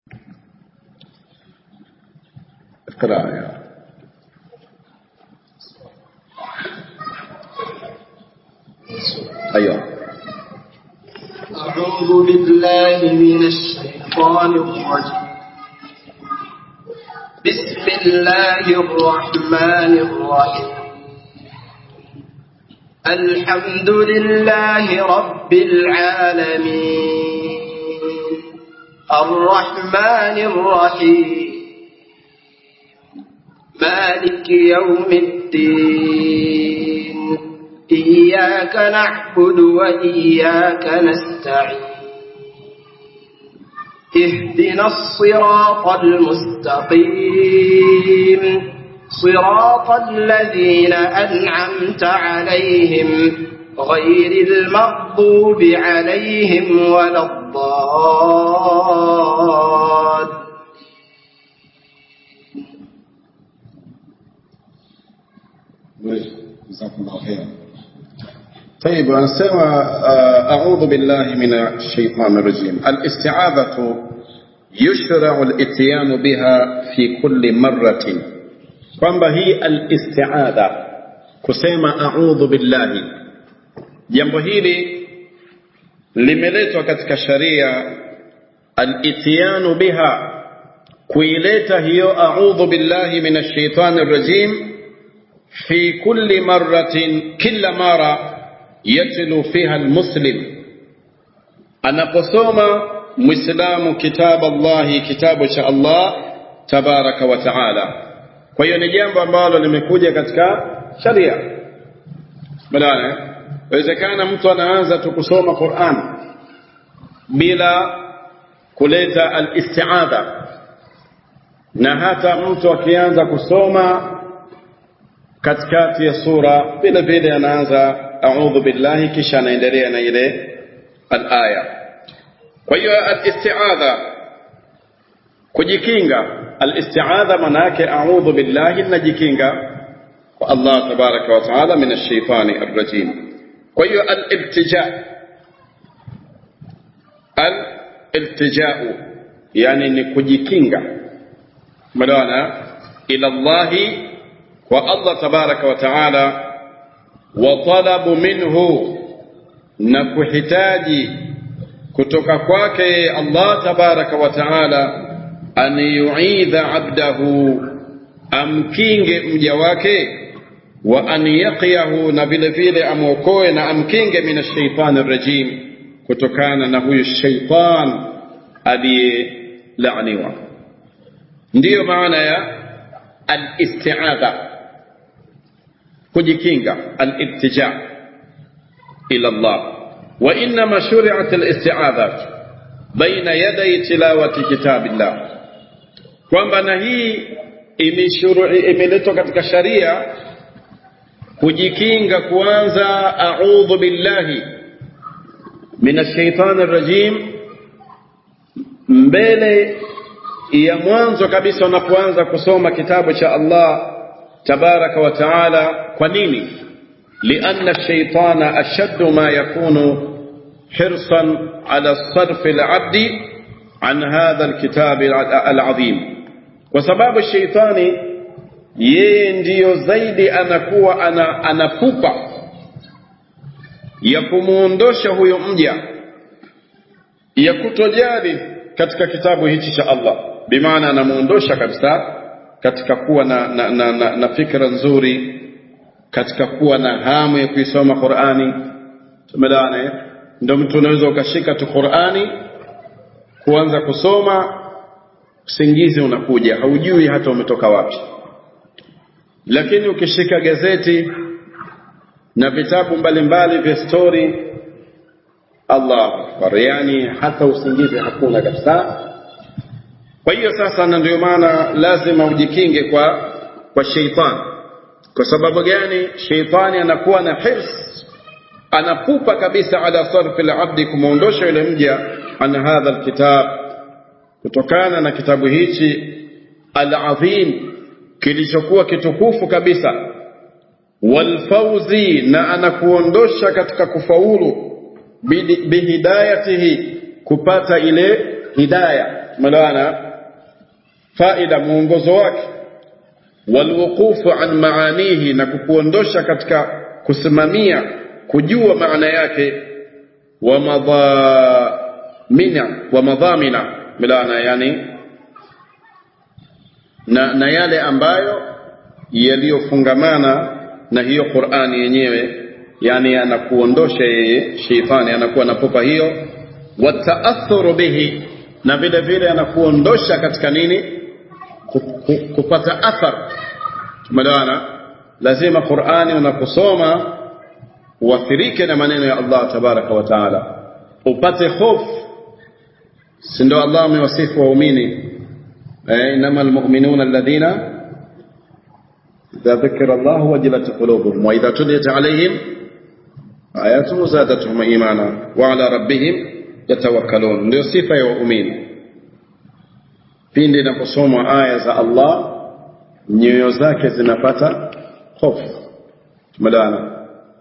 اقرأ يا أيوه أعوذ بالله من الشيطان الرجيم بسم الله الرحمن الرحيم الحمد لله رب العالمين الرحمن الرحيم مالك يوم الدين إياك نعبد وإياك نستعين اهدنا الصراط المستقيم صراط الذين أنعمت عليهم غير المغضوب عليهم ولا الضالين جزاكم الله خيرا طيب anasema uh, a'udhu billahi minash shaitani rajim al-isti'adhatu yushra'u al-ityanu biha fi kulli marratin kwamba hii al-isti'adha kusema a'udhu billahi jambo hili limeletwa katika sharia al-ityanu biha kuileta hiyo a'udhu billahi minash shaitani rajim في كل مرة كل مرة يتلو فيها المسلم أنا قصوم مسلم كتاب الله كتاب شاء الله تبارك وتعالى kwa hiyo ni jambo ambalo limekuja katika sharia badala inawezekana mtu anaanza tu kusoma Qur'an bila kuleta al-isti'adha na hata mtu akianza kusoma katikati ya sura vile vile anaanza a'udhu billahi kisha anaendelea na ile al-aya kwa hiyo al-isti'adha kujikinga al-isti'adha maana yake a'udhu billahi najikinga kwa Allah tabaraka wa taala min ash-shaytani ar-rajim kwa hiyo al-iltija al-iltija'u yani ni kujikinga maana ila Allahi wa Allah tabaraka wa taala wa talabu minhu na kuhitaji kutoka kwake Allah tabaraka wa taala an yu'idha abdahu amkinge mja wake wa an yaqiyahu na vile vile amwokoe na amkinge min ash-shaytan rajim kutokana na huyu shaytan aliyelaaniwa ndiyo maana ya al-isti'adha kujikinga al-iltija ila Allah wa inma shuri'at al-isti'adha baina yaday tilawati kitabillah kwamba na hii imeletwa katika sharia kujikinga kuanza a'udhu billahi minash shaitani rajim mbele ya mwanzo kabisa unapoanza kusoma kitabu cha Allah tabaraka wa taala kwa nini لأن الشيطان أشد ما يكون حرصا على صرف العبد عن هذا الكتاب العظيم وسبب الشيطان yeye ndiyo zaidi anakuwa ana, anapupa ya kumuondosha huyo mja ya kutojali katika kitabu hichi cha Allah bimaana anamuondosha kabisa katika kuwa na, na, na, na, na fikra nzuri katika kuwa na hamu ya kuisoma Qur'ani tumelane ndio mtu unaweza ukashika tu Qur'ani kuanza kusoma usingizi unakuja haujui hata umetoka wapi lakini ukishika gazeti na vitabu mbalimbali vya story Allah akbar yani hata usingizi hakuna kabisa kwa hiyo sasa na ndio maana lazima ujikinge kwa kwa sheitani kwa sababu gani sheitani anakuwa na hirs anapupa kabisa ala sarfi al-abdi kumuondosha yule mja an hadha alkitab kutokana na kitabu hichi al-azim kilichokuwa kitukufu kabisa walfauzi na anakuondosha katika kufaulu bihidayatihi kupata ile hidaya tumeelewana faida mwongozo wake walwuqufu an maanihi na kukuondosha katika kusimamia kujua maana yake wa madhamina wa madhamina milana yani na, na yale ambayo yaliyofungamana na hiyo Qur'ani yenyewe yani anakuondosha yeye sheitani anakuwa na pupa hiyo wataathuru bihi na vile vile anakuondosha katika nini kupata athar tumeelewana lazima Qur'ani unaposoma uathirike na maneno ya Allah tabaraka wa taala upate hofu si ndio Allah amewasifu waumini eh inama almu'minuna alladhina idha dhukira Allah wajilat qulubuhum wa idha tuliyat alayhim ayatuhu zadatuhum imana wa ala rabbihim yatawakkalun ndio sifa ya waumini pindi inaposomwa aya za Allah nyoyo zake zinapata hofu tumeelewana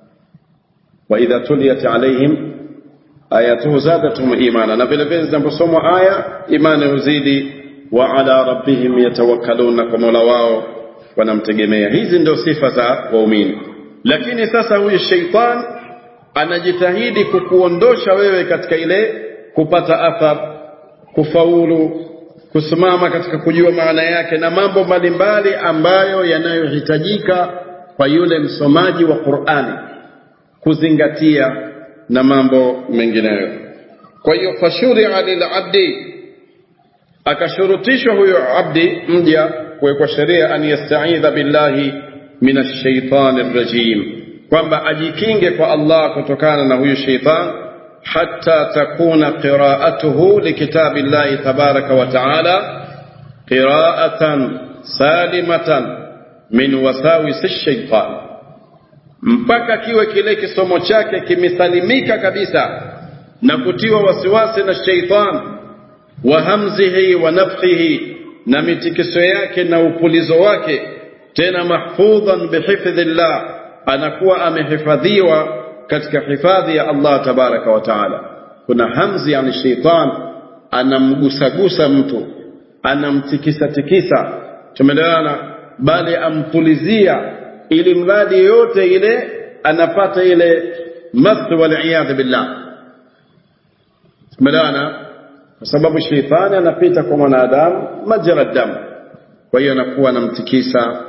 wa idha tuliyat alaihim ayatuhu zadatuhum imana na vile vile zinaposomwa aya imani huzidi wa ala rabbihim yatawakkalun na kwa mola wao wanamtegemea hizi ndio sifa za waumini lakini sasa huyu sheitan anajitahidi kukuondosha wewe katika ile kupata athar kufaulu kusimama katika kujua maana yake na mambo mbalimbali ambayo yanayohitajika kwa yule msomaji wa Qur'ani kuzingatia na mambo mengineyo. Kwa hiyo fashuria lilabdi, akashurutishwa huyo abdi mja kuwekwa sheria an yastaidha billahi min ashaitani rajim, kwamba ajikinge kwa Allah kutokana na huyu sheitan حتى تكون قراءته لكتاب الله تبارك وتعالى قراءة سالمة من وساوس الشيطان mpaka kiwe kile kisomo chake kimesalimika kabisa na kutiwa wasiwasi na sheitan wa hamzihi wa nafhihi na mitikiso yake na upulizo wake tena mahfudhan bihifdhillah anakuwa amehifadhiwa katika hifadhi ya Allah tabaraka wa taala. Kuna hamzi yani sheitan anamgusagusa mtu, anamtikisa tikisa, tumeelewana, bali ampulizia ili mradi yote ile anapata ile math waliyadhu billah. Tumeelewana, kwa sababu sheitani anapita kwa mwanadamu majra damu, kwa hiyo anakuwa anamtikisa,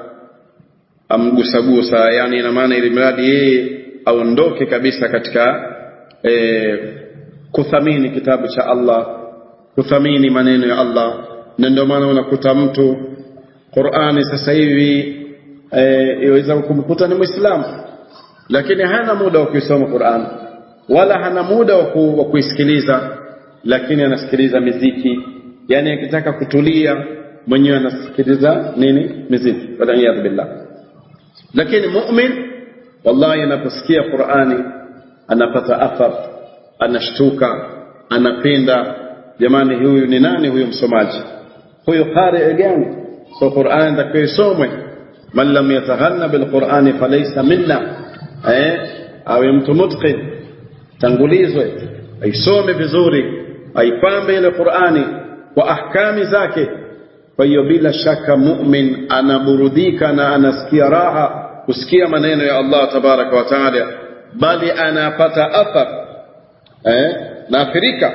amgusagusa, yani ina maana ili mradi yeye aondoke kabisa katika e, kuthamini kitabu cha Allah, kuthamini maneno ya Allah. Na ndio maana unakuta mtu Qur'ani sasa hivi iweza e, kumkuta ni Muislamu lakini hana muda wa kuisoma Qur'an wala hana muda wa kuisikiliza, lakini anasikiliza miziki, yani akitaka kutulia mwenyewe anasikiliza nini? Miziki, waliyadhu billah. Lakini mu'min wallahi anaposikia Qur'ani anapata athar, anashtuka, anapenda. Jamani, huyu ni nani? Huyu msomaji, huyu qari gani? So Qur'ani takiwa isomwe. Man lam yataghanna bilqur'ani falaysa minna, eh, awe mtu mutqin, tangulizwe, aisome vizuri, aipambe ile Qur'ani kwa ahkami zake. Kwa hiyo bila shaka mu'min anaburudika na anasikia raha kusikia maneno ya Allah tabaraka wa taala, bali anapata athar eh, naathirika.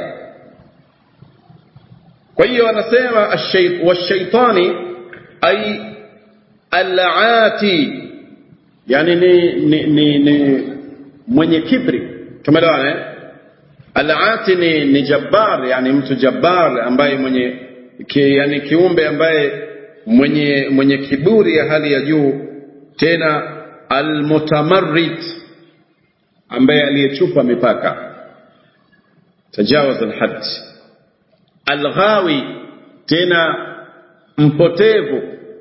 Kwa hiyo anasema washaitani ay alati, yani ni, ni, ni, ni mwenye kibri. Tumeelewana eh? Alati ni, ni jabbar, yani mtu jabbar ambaye mwenye ki, yani kiumbe ambaye mwenye mwenye kiburi ya hali ya juu tena almutamarrid ambaye aliyechupa mipaka tajawaz alhad alghawi tena mpotevu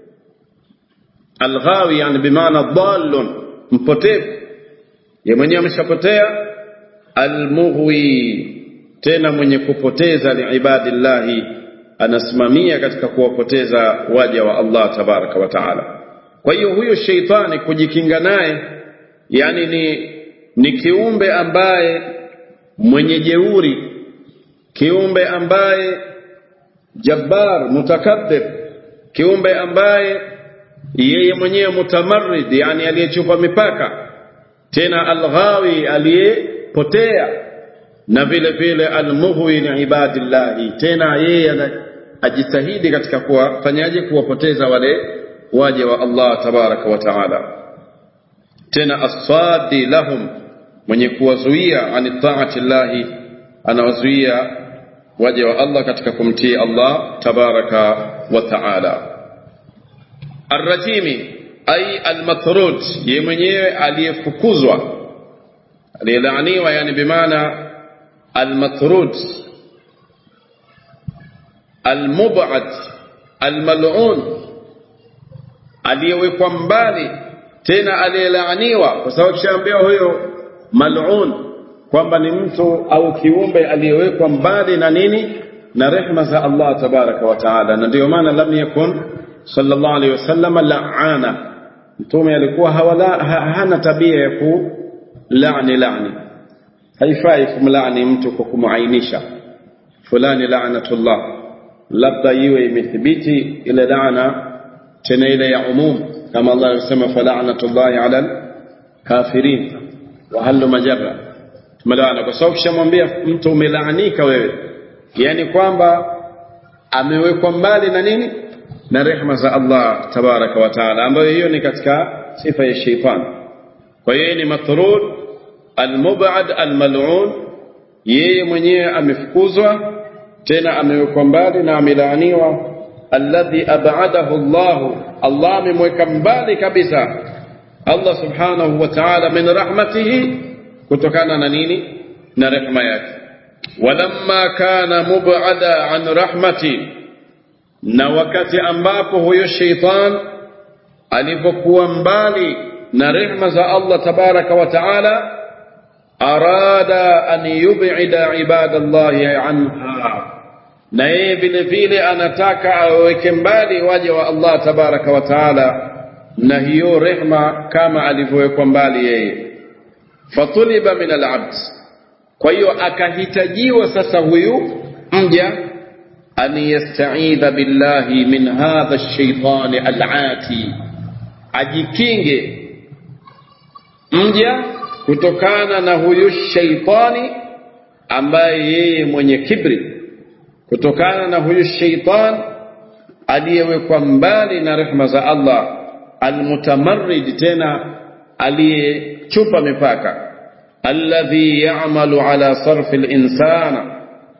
alghawi yani bimaana dhallun mpotevu ye mwenyewe ameshapotea almughwi tena mwenye kupoteza liibadillahi anasimamia katika kuwapoteza waja wa Allah tabaraka wa taala kwa hiyo huyo sheitani kujikinga naye yani ni ni kiumbe ambaye mwenye jeuri kiumbe ambaye jabbar mutakabbir kiumbe ambaye yeye mwenyewe mutamarrid yani aliyechupa mipaka tena alghawi aliyepotea na vile vile almughwi li ibadillahi tena yeye ajitahidi katika kuwafanyaje kuwapoteza wale waje wa Allah tabaraka wa taala tena asadi lahum mwenye kuwazuia ani taati llahi anawazuia waje wa Allah katika kumtii Allah tabaraka wa taala arrajimi ay almatrud ye mwenyewe aliyefukuzwa aliyelaaniwa yani bimaana almatrud almubad almal'un aliyewekwa mbali tena aliyelaaniwa kwa sababu kishaambiwa huyo mal'un kwamba ni mtu au kiumbe aliyewekwa mbali na nini na rehma za Allah tabaraka wa taala na ndio maana lam yakun sallallahu alaihi wasallam la'ana mtume alikuwa hawala ha, hana tabia ya kulani lani haifai kumlani mtu kwa kumuainisha fulani la'natullah labda iwe imethibiti ile laana tena ile ya umum kama Allah alisema fala'natullahi 'ala kafirin wa halu majarra tumelaana kwa sababu kishamwambia mtu umelaanika wewe yani kwamba amewekwa mbali na nini na rehma za Allah tabaraka wa taala ambayo hiyo ni katika sifa ya sheitan kwa hiyo ni matrud almubad almal'un yeye mwenyewe amefukuzwa tena amewekwa mbali na amelaaniwa alladhi ab'adahu Allah Allah amemweka mbali kabisa Allah subhanahu wa ta'ala min rahmatihi kutokana na nini na rehma yake walamma kana mub'ada an rahmati na wakati ambapo huyo sheitan alipokuwa mbali na rehma za Allah tabaraka wa taala arada an yub'ida ibadallahi anha na yeye vile vile anataka aweke mbali waja wa Allah tabaraka wa taala na hiyo rehma kama alivyowekwa mbali yeye fatuliba min alabd kwa hiyo akahitajiwa sasa huyu mja an yastaidha billahi min hadha ash-shaytan al-ati ajikinge mja kutokana na huyu shaitani ambaye yeye mwenye kibri kutokana na huyu shaitan aliyewekwa mbali na rehma za Allah almutamarrid tena aliyechupa mipaka alladhi ya'malu ala sarfi al-insana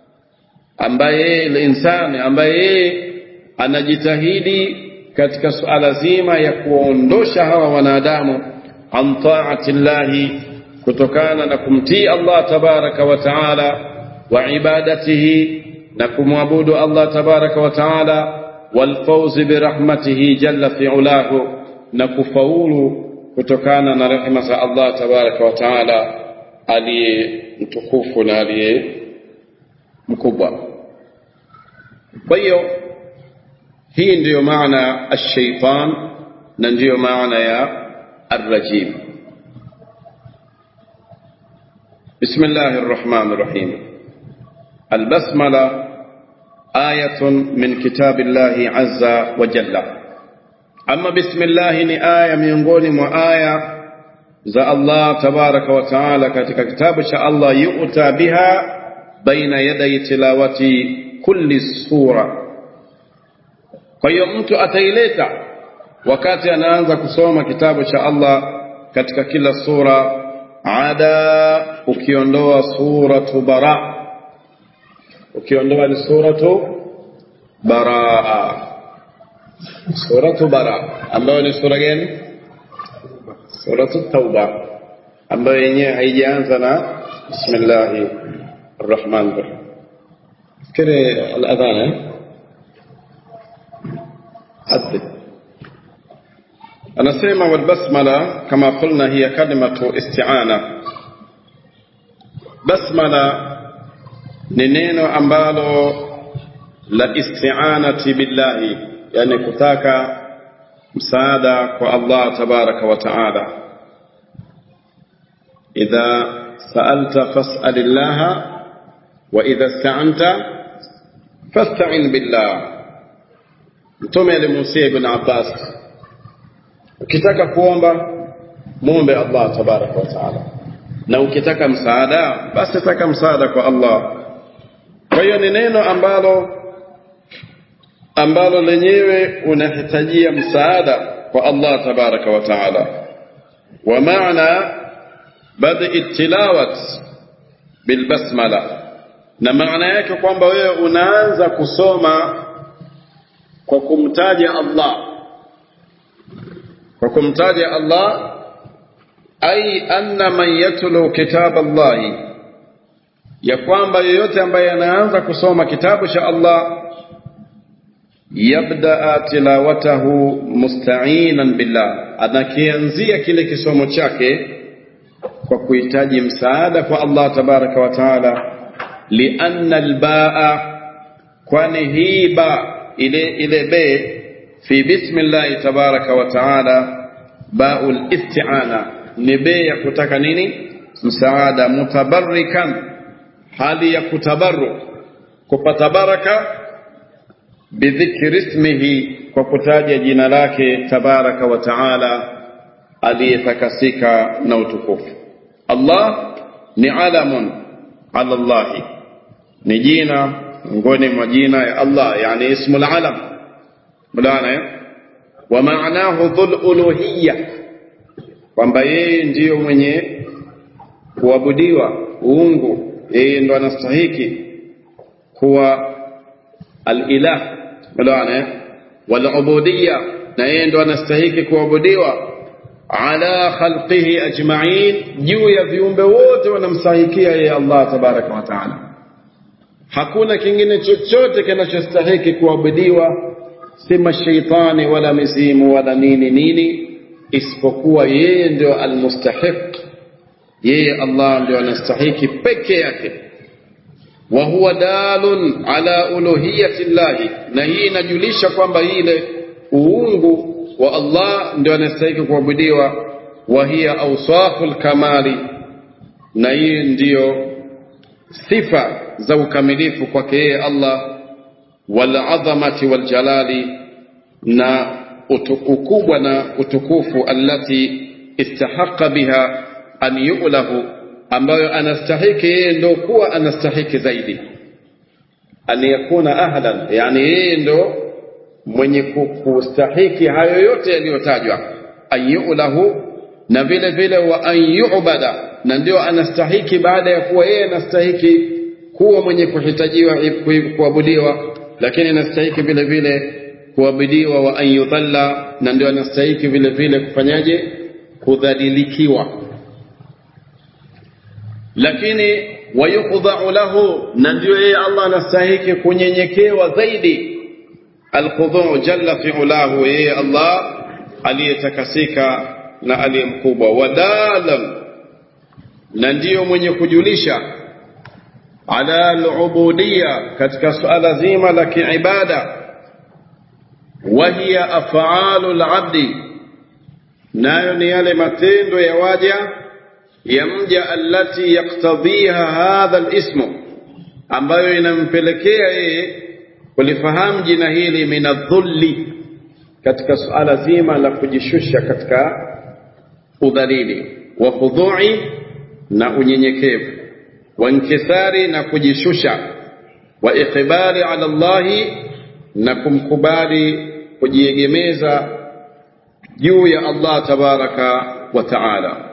ambaye insani ambaye yeye anajitahidi katika suala zima ya kuondosha hawa wanadamu an taati llahi kutokana na kumtii Allah tabaraka wa taala wa ibadatihi na kumwabudu Allah tabaraka wa taala walfawzi birahmatihi jalla fi ulahu na kufaulu kutokana na rehema za Allah tabaraka wa taala aliye mtukufu na aliye mkubwa kwa hiyo hii ndiyo maana ash-shaytan na ndiyo maana ya الرجيم بسم الله الرحمن الرحيم البسملة آية من كتاب الله عز وجل أما بسم الله ni aya miongoni mwa aya za Allah tabaraka wa taala katika kitabu cha Allah yu'ta biha baina yaday tilawati kulli sura kwa hiyo mtu ataileta wakati anaanza kusoma kitabu cha Allah katika kila sura ada ukiondoa suratu bara ukiondoa ni suratu baraa suratu bara ambayo ni sura gani suratu tauba ambayo yenyewe haijaanza na bismillahi arrahmani rahim fikiri aladhan eh حدث anasema walbasmala kama qulna hiya kalimatu isti'ana basmala ni neno ambalo la isti'anati billahi yani kutaka msaada kwa Allah tabaraka wa taala idha sa'alta fas'alillaha wa idha ista'anta fasta'in billah mtume alimuhusia ibn abbas ukitaka kuomba muombe allah tabaraka wa taala na ukitaka msaada basi taka msaada kwa allah kwa hiyo ni neno ambalo ambalo lenyewe unahitajia msaada kwa allah tabaraka wa taala wa maana bad'i tilawat bilbasmala na maana yake kwamba wewe unaanza kusoma kwa kumtaja Allah kwa kumtaja Allah ai anna man yatlu kitab Allah ya kwamba yeyote ambaye anaanza kusoma kitabu cha Allah yabdaa tilawatahu musta'inan billah anakianzia kile kisomo chake kwa kuhitaji msaada kwa Allah tabaraka wa taala lianna albaa kwani hii ba ile ile be fi bismillah tabaraka wa taala baul isti'ana ni be ya kutaka nini msaada mutabarrikan hali ya kutabarruk kupata baraka bidhikri ismihi kwa kutaja jina lake tabaraka wa taala aliyetakasika na utukufu Allah ni alamun ala Allah ni jina miongoni mwa jina ya Allah yani ismu alam mulana wa maanahu dhul uluhiyya kwamba yeye ndiyo mwenye kuabudiwa uungu yeye ndo anastahiki kuwa al-ilah mulana wal ubudiyya na yeye ndo anastahiki kuabudiwa ala khalqihi ajma'in juu ya viumbe wote wanamstahikia yeye Allah tabaraka wa taala hakuna kingine chochote kinachostahiki kuabudiwa si mashaitani wala mizimu wala nini nini isipokuwa yeye ndio almustahiq yeye Allah ndio anastahiki peke yake wa huwa dalun ala uluhiyati llahi na hii inajulisha kwamba ile uungu wa Allah ndio anastahili kuabudiwa wa hiya awsaful kamali na hii ndiyo sifa za ukamilifu kwake yeye Allah wal azamati wal jalali na ukubwa na utukufu allati istahaqa biha an yu'lahu ambayo anastahiki yeye ndio kuwa anastahiki zaidi an yakuna ahlan yani yeye ndio mwenye kustahiki hayo yote yaliyotajwa ayulahu na vile vile wa an yu'bada na ndio anastahiki baada ya kuwa yeye anastahiki kuwa mwenye kuhitajiwa kuabudiwa lakini anastahiki vile vile kuabudiwa wa an yudhalla na ndio anastahiki vile vile kufanyaje kudhalilikiwa lakini wayukhdha'u lahu na ndio yeye Allah anastahiki kunyenyekewa zaidi alkhudhu jalla fi'ulahu yeye Allah aliyetakasika na aliyemkubwa wadalam na ndiyo mwenye kujulisha ala alubudiyya katika suala zima la kiibada wa hiya af'alu alabdi nayo ni yale matendo ya waja ya mja allati yaktadhiha hadha alismu ambayo inampelekea yeye kulifahamu jina hili min adhulli katika suala zima la kujishusha katika udhalili wa khudhu'i na unyenyekevu wa inkithari na kujishusha wa iqbali ala Allahi na kumkubali kujiegemeza juu ya Allah tabaraka wa taala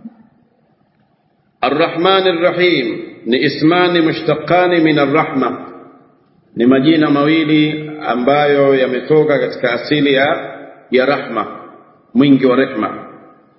الرحمن الرحيم ni ismani mushtaqani min arrahma ni majina mawili ambayo yametoka katika asili ya ya rahma mwingi wa rehma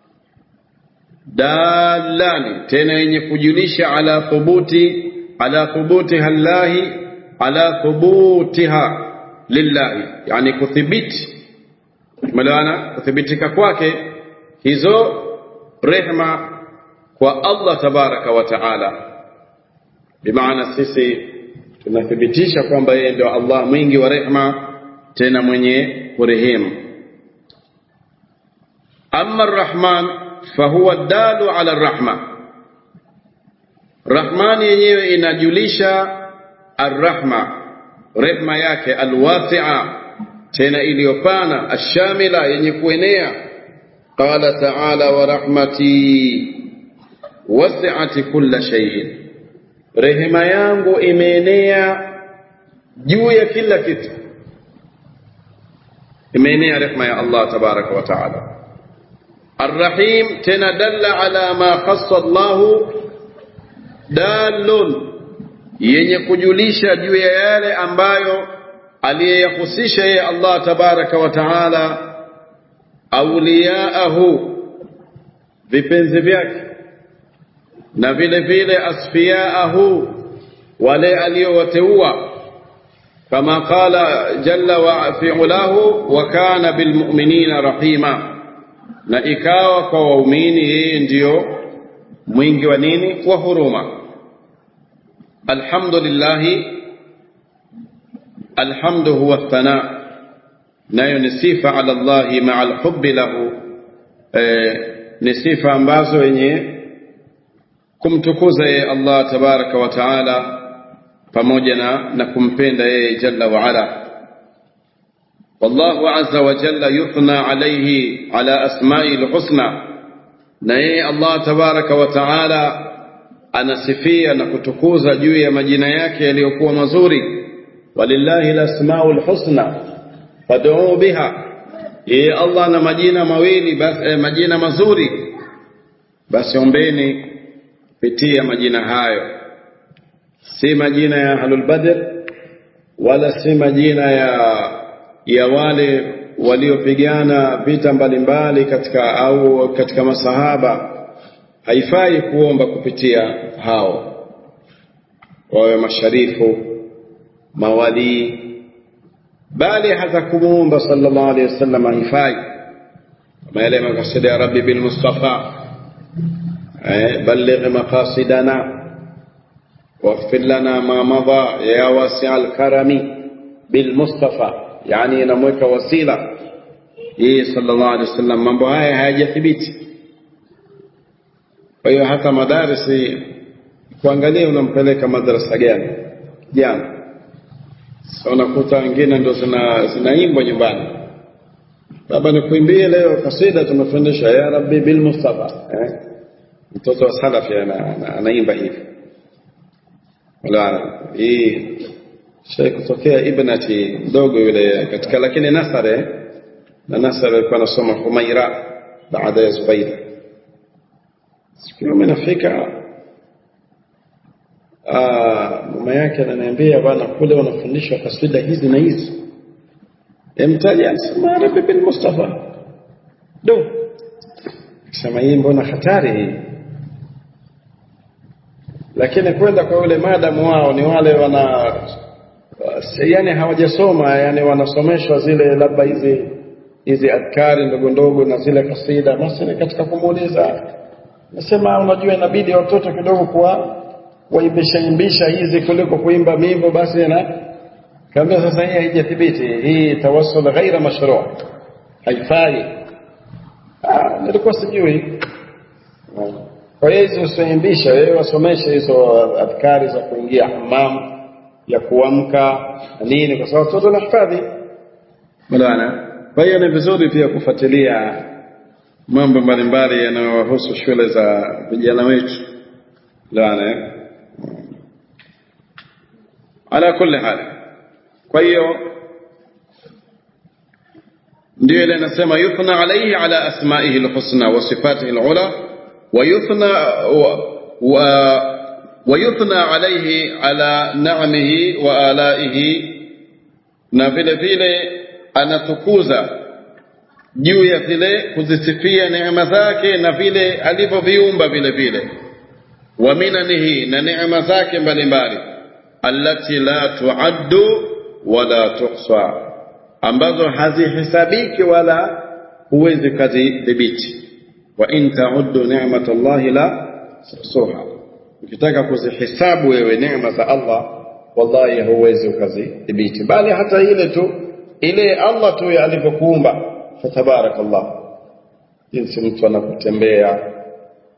dalani tena yenye kujulisha ala thubuti ala thubutiha llahi ala thubutiha lillahi yani kuthibiti maana kuthibitika kwake hizo rehma kwa Allah tabaraka wa taala bimaana sisi tunathibitisha kwamba yeye ndio Allah mwingi wa rehma tena mwenye kurehemu amma arrahman fahuwa dalu ala arrahma rahmani yenyewe inajulisha arrahma rehma yake alwasi'a tena iliyopana ashamila yenye kuenea qala ta'ala wa rahmati wasi'at kulla shay'in rehema yangu imeenea juu ya kila kitu imeenea rehma ya Allah tabaraka wa taala الرحيم تنا دل على ما خص الله دال yenye kujulisha juu ya yale ambayo aliyeyahusisha yeye Allah tabaraka wa taala auliyaahu vipenzi vyake na vile vile asfiyaahu wale aliyowateua kama qala jalla wa fi'ulahu wa kana bilmu'minina rahima na ikawa kwa waumini yeye ndiyo mwingi wa nini wa huruma alhamdulillah alhamdu huwa thana nayo ni sifa ala Allah maa alhubbi lahu eh, ni sifa ambazo wenye kumtukuza yeye Allah tabaraka wa taala pamoja na, na kumpenda yeye jalla wa ala والله عز وجل يثنى عليه على أسمائه الحسنى نهي الله تبارك وتعالى anasifia na kutukuza juu ya majina yake yaliyokuwa mazuri walillahi lasmau lhusna faduu biha yeye allah na majina mawili bas, eh, majina mazuri basi ombeni pitia majina hayo si majina ya ahlulbadr wala si majina ya ya wale waliopigana vita mbalimbali katika au katika masahaba haifai kuomba kupitia hao wawe masharifu mawalii bali hata kumuomba sallallahu alaihi wasallam haifai kama yale makasida ya rabbi bil mustafa eh, balligh maqasidana واغفر لنا ما مضى يا واسع الكرم بالمصطفى yani inamweka wasila yeye sallallahu alaihi wasallam mambo haya hayajathibiti kwa hiyo hata madarisi kuangalia unampeleka madrasa gani jana so unakuta wengine ndo zina zinaimbwa nyumbani baba nikuimbie leo kasida tumefundisha ya rabbi bil mustafa eh? mtoto wa salafi anaimba hivi wala hii shay kutokea ibnati mdogo yule katika lakini nasare na nasare alikuwa anasoma humaira baada ya zubair siku hiyo nafika mama yake ananiambia bwana kule wanafundishwa kasida hizi na hizi emtaja anasema rabbi bin mustafa do sema hii mbona hatari hii lakini kwenda kwa yule madamu wao ni wale wana yani hawajasoma yani wanasomeshwa zile labda hizi hizi adkari ndogo ndogo na zile kasida basi ni katika kumuuliza nasema unajua inabidi watoto kidogo kuwa waimbisha imbisha hizi kuliko kuimba mimbo basi na kaambia sasa hii haijathibiti hii tawassul ghaira mashru haifai ah nilikuwa sijui kwa hiyo hizo usiimbisha wewe wasomeshe hizo adhkari za kuingia hammam ya kuamka nini kwa sababu watoto wanahifadhi bwana kwa hiyo ni vizuri pia kufuatilia mambo mbalimbali yanayohusu shule za vijana wetu bwana ala kulli hali kwa hiyo ndio ile nasema yuthna alayhi ala asma'ihi alhusna wa sifatihi alula wa yuthna wa ويثنى عليه على نعمه وآلائه na vile vile anatukuza juu ya vile kuzisifia neema zake na vile alivyoviumba vile vile wa minanihi na neema zake mbalimbali allati la tuaddu wala tuhsa ambazo hazihisabiki wala huwezi kuzidhibiti wa in tauddu ni'matallahi la tuhsuha ukitaka kuzihesabu wewe neema za Allah wallahi huwezi ukazidhibiti bali hata ile tu ile Allah tu alivyokuumba fatabarakallah jinsi mtu anapotembea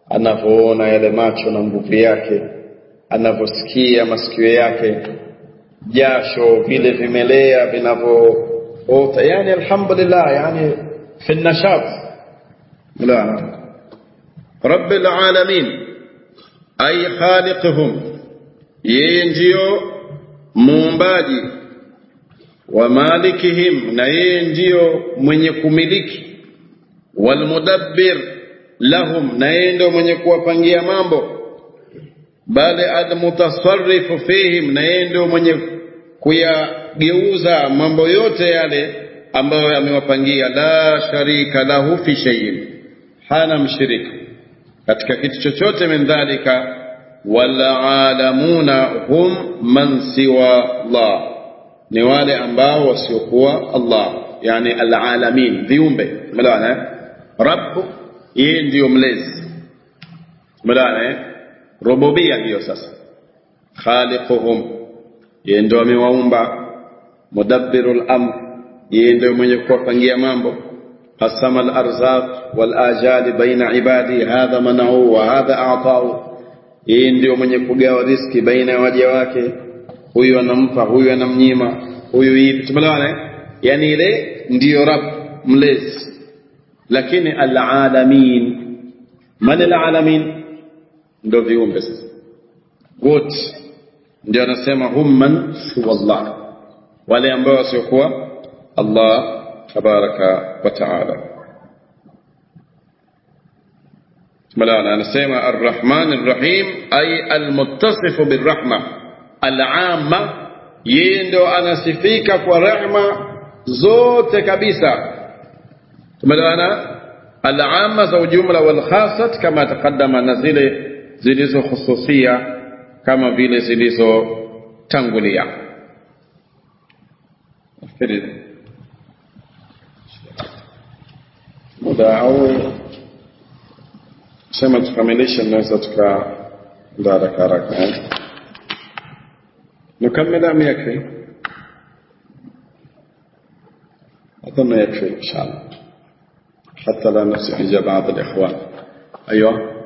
anavyoona yale macho na nguvu yake anavyosikia masikio yake jasho vile vimelea vinavyoota yani alhamdulillah yani fi nashat la رب العالمين أي خالقهم ينجيو muumbaji wa malikihim na yeye ndiyo mwenye kumiliki walmudabbir lahum na yeye ndio mwenye kuwapangia mambo bali almutasarrifu fihim na yeye ndio mwenye kuyageuza mambo yote yale ambayo amewapangia la sharika lahu fi shay'in hana mshirika katika kitu chochote min dhalika walalamuna hum man siwa Allah ni wale ambao wasiokuwa Allah yani alalamin viumbe umeelewana rabb yeye ndiyo mlezi umeelewana rububia ndiyo sasa khaliquhum yeye ndio amewaumba mudabbirul amr yeye ndio mwenye kuwapangia mambo قسم الأرزاق والآجال بين عبادي هذا منعه وهذا أعطاه yeye ndio mwenye kugawa riski baina ya waja wake huyu anampa huyu anamnyima huyu hivi tumeelewana yani ile ndiyo rab mlezi lakini alalamin man alalamin ndio viumbe sasa wote ndio anasema hum man huwa Allah wale ambao wasiokuwa Allah tabaraka wa taala مولانا نسمع الرحمن الرحيم أي المتصف بالرحمة العامة يندو أنا سفيك ورحمة زوت كبيسة مولانا العامة زو جملة والخاصة كما تقدم نزيل زلزو خصوصية كما vile zilizotangulia nafikiri muda au sema tukamilishe naweza tukaenda haraka haraka نكمل أم يكفي؟ أظن يكفي إن شاء الله حتى لا نسحج بعض الإخوان أيوه